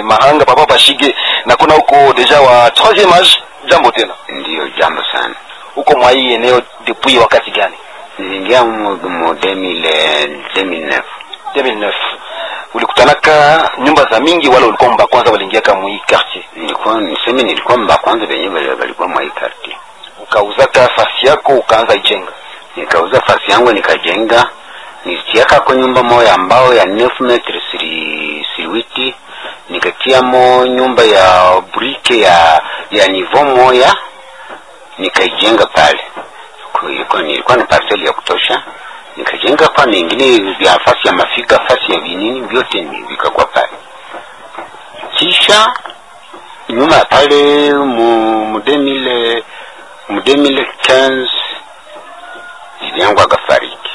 Mahanga papa Pashige na kuna huko deja wa troisième âge. Jambo tena. Ndiyo, jambo sana. Huko mwa hii eneo depuis wakati gani? Niliingia mu mu 2000 2009 2009. Ulikutanaka nyumba za mingi wala ulikuwa mba kwanza waliingia kama hii quartier? nilikuwa niseme, nilikuwa mba kwanza venye wali- walikuwa mwa hii quartier. Ukauzaka fasi yako ukaanza ijenga. Nikauza fasi yangu nikajenga, nilitiaka kwa nyumba moya ambao ya 9 metre siri siriwiti, nikatiamo nyumba ya brike ya ya nivo moya nikaijenga pale. Kwa hiyo kwa- nilikuwa na parcel ya kutosha, nikajenga kwa mengine vya fasi ya mafika, fasi ya vinini vyote ni vikakuwa pale. Kisha nyuma ya pale mu mu 2000 mu 2015 bibi yangu akafariki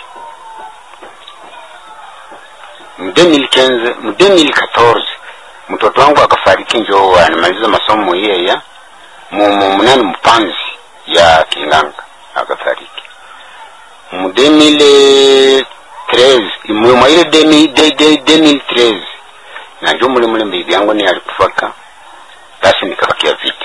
mu 2015 mu 2014 mtoto wangu akafariki, njo anamaliza masomo yeya mu mu munani mpanzi ya Kinganga akafariki mu 2013 mu mwa ile 2000 de- de- 2013 na njo mule mule bibi yangu ni alikufaka, basi nikabakia vita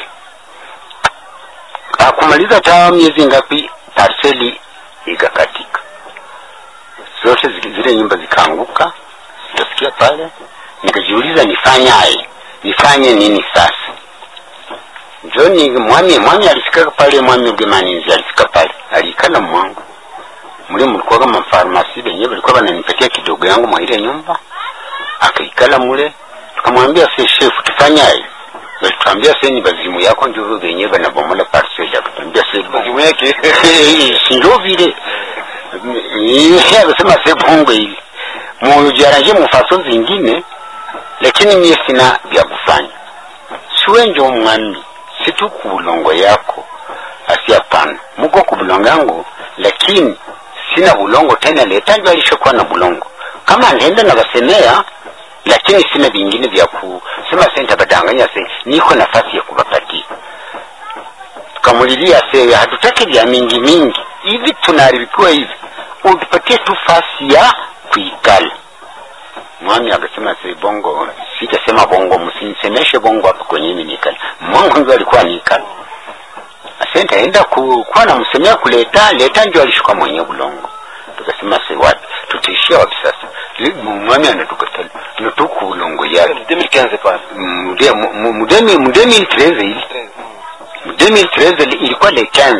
akumaliza ta miezi ngapi, parseli ikakatika zote, zi- zile nyumba zikaanguka, zikasikia pale. Nikajiuliza nifanyaje, nifanye nini sasa? Njoni mwami mwami alifika pale, mwami Ugemaninzi alifika pale, alikala mwangu muli mulikuwa kama farmasi benye balikuwa bananipatia kidogo yangu mwa ile nyumba, akaikala mule, tukamwambia se chef, tufanyaje? Walituambia se ni bazimu yako ndio benye banabomola parcel, akatuambia se Bazimu yake. sinjo vile Yeye akasema se bongo hivi mujaranje mufaso zingine, lakini mie sina vya kufanya. Siwe njo mwami, situ ku bulongo yako, asi hapana, muko ku bulongo yangu, lakini sina bulongo tena. Leta njo alishakuwa na bulongo, kama ndenda na basemea, lakini sina vingine vya kusema senta badanganya se, niko nafasi ya kubapatia tukamulilia se, hatutaki vya mingi mingi hivi, tunaharibikiwa hivi, utupatie tu fasi ya kuikala. Mwami akasema se, bongo, sitasema bongo, msinisemeshe bongo hapa kwenye mimi nikala. Mwangu ndio alikuwa nikala asenta enda ku, kuwa namsemea kuleta leta, ndio alishuka mwenye bulongo. Tukasema se, wapi tutaishia wapi sasa? Li- Mwami anatukatala natuku bulongo yake 2015 pale. Mude- mu- mu- mudemi mudemi 13 ili 2013 li- ilikuwa le 15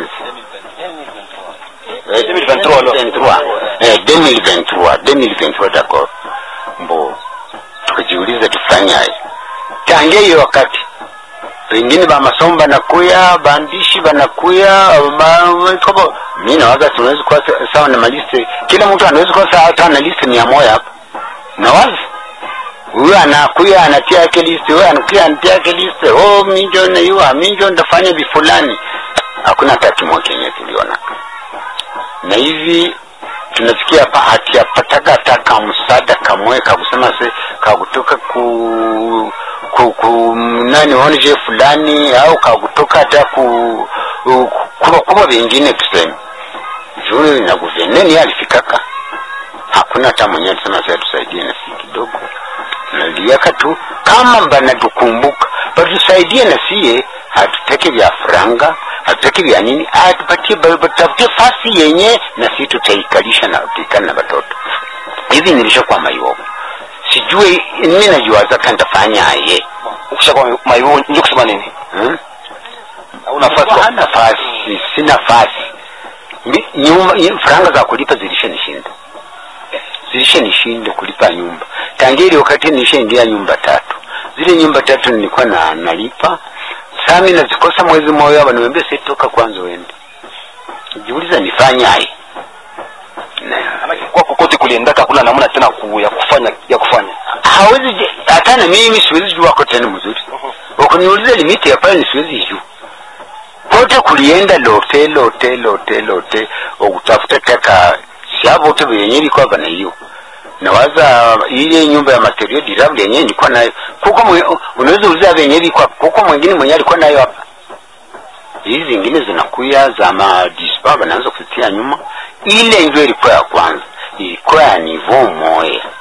Eh, 2023 alors. 2023. Eh, 2023 2023 d'accord mbo tukajiuliza tufanyaje tangia hiyo wakati pengine ba masomo banakuya baandishi banakuya ba- kama mi nawaza tunaweza kuwa sa- sawa na maliste kila mtu anaweza kuwa sawa hata na liste mia moja hapa nawaza huyu anakuya anatia yake liste, huyu anakuya anatia yake liste. Oh, minjo na yua minjo ndafanya vifulani. Hakuna hata kimoja kenye tuliona, na hivi tunafikia hapa hatiyapataga hata kamsaada kamwe kakusema se kakutoka ku ku, ku nani onje fulani au kakutoka hata ku ku- kuba kuba vingine tuseme juu na guverneni alifikaka hakuna hata mwenyewe alisema sasa tusaidie na si kidogo naliaka tu kama banatukumbuka batusaidie na sie hatuteke vya franga hatuteke vya nini atupatie batafutie fasi yenye na si tutaikalisha na tuikana na watoto hivi nilishakuwa mayogo sijui mimi najuaza kantafanyaye Ukishakuwa maivo ndio kusema nini? hmm? Una nafasi kwa- Hana nafasi, si nafasi. Mi- Nyumba i- franga za kulipa zilishanishinda, zilishanishinda kulipa nyumba. Tangia ile wakati nishaingia nyumba tatu, zile nyumba tatu nilikuwa na nalipa sami nazikosa mwezi mmoja, wananiambia sasa toka kwanza uende. Jiuliza nifanyaje? Na kwa kokote kuliendaka kuna namna tena ku, ya kufanya ya kufanya. hawezi je- hata na mimi siwezi jua wako tena mzuri. Ukiniuliza limiti ya pale siwezi jua. Kote kulienda lote lote lote lote okutafuta taka siabo tu yenyewe ilikuwa bana hiyo. Nawaza ile nyumba ya material durable yenyewe ilikuwa nayo. Kuko mwe- unaweza uliza yenyewe ilikuwa kuko mwingine mwenyewe alikuwa nayo hapa. Hizi zingine zinakuya za madispa wanaanza kutia nyuma. Ile ndio ilikuwa ya kwanza. Ilikuwa ya niveau moya